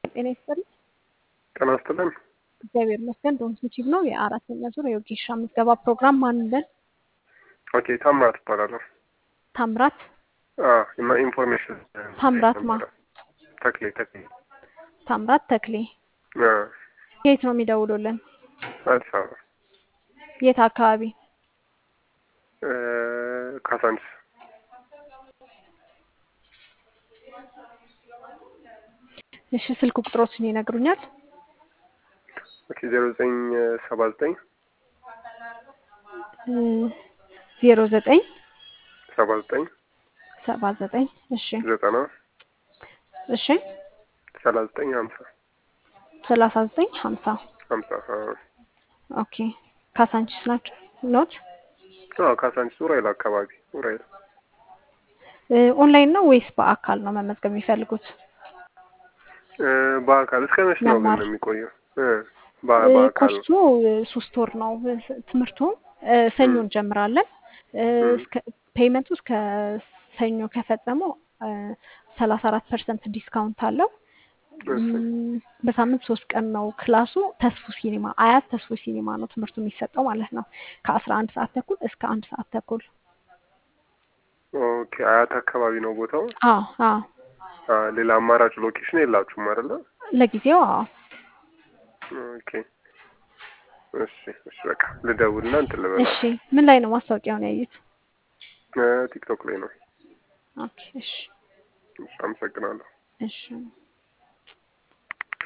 ጤና ይስጥልኝ። ጤና ይስጥልን። እግዚአብሔር ይመስገን። ዶንኪቲቭ ነው የአራተኛ ዙር የወጌሻ ምዝገባ ፕሮግራም ማንለን ኦኬ ታምራት እባላለሁ። ታምራት አዎ እና ኢንፎርሜሽን ታምራት ማ ተክሌ ተክሌ ታምራት ተክሌ አዎ የት ነው የሚደውሉልን? አዲስ አበባ የት አካባቢ? እ ካሳንቺስ እሺ ስልክ ቁጥሮችን ይነግሩኛል? ኦኬ ዜሮ ዘጠኝ ሰባ ዘጠኝ ዜሮ ዘጠኝ ሰባ ዘጠኝ ሰባ ዘጠኝ እሺ ዘጠና እሺ ሰላሳ ዘጠኝ ሀምሳ ሰላሳ ዘጠኝ ሀምሳ ሀምሳ አዎ ኦኬ ካሳንቺስ ናቸው ኖት አዎ ካሳንቺስ ኡራኤል አካባቢ ኡራኤል ኦንላይን ነው ወይስ በአካል ነው መመዝገብ የሚፈልጉት? እ በአካል እስከ መቼ ነው ግን መማር የሚቆየው? እ በ- በአካል ነው። ኮርሱ ሶስት ወር ነው ትምህርቱ። ሰኞ እንጀምራለን። እስከ ፔይመንቱ እስከ ሰኞ ከፈጸሙ ሰላሳ አራት ፐርሰንት ዲስካውንት አለው። እሺ እም፣ በሳምንት ሶስት ቀን ነው ክላሱ። ተስፉ ሲኒማ አያት ተስፉ ሲኒማ ነው ትምህርቱ የሚሰጠው ማለት ነው። ከአስራ አንድ ሰዓት ተኩል እስከ አንድ ሰዓት ተኩል። ኦኬ አያት አካባቢ ነው ቦታው። አዎ አዎ፣ አ ሌላ አማራጭ ሎኬሽን የላችሁም አይደለ? ለጊዜው አዎ። ኦኬ እሺ እሺ በቃ ልደውልና እንትን ልበላ። እሺ፣ ምን ላይ ነው ማስታወቂያውን ያዩት? እ ቲክቶክ ላይ ነው። ኦኬ፣ እሺ እሺ አመሰግናለሁ። እሺ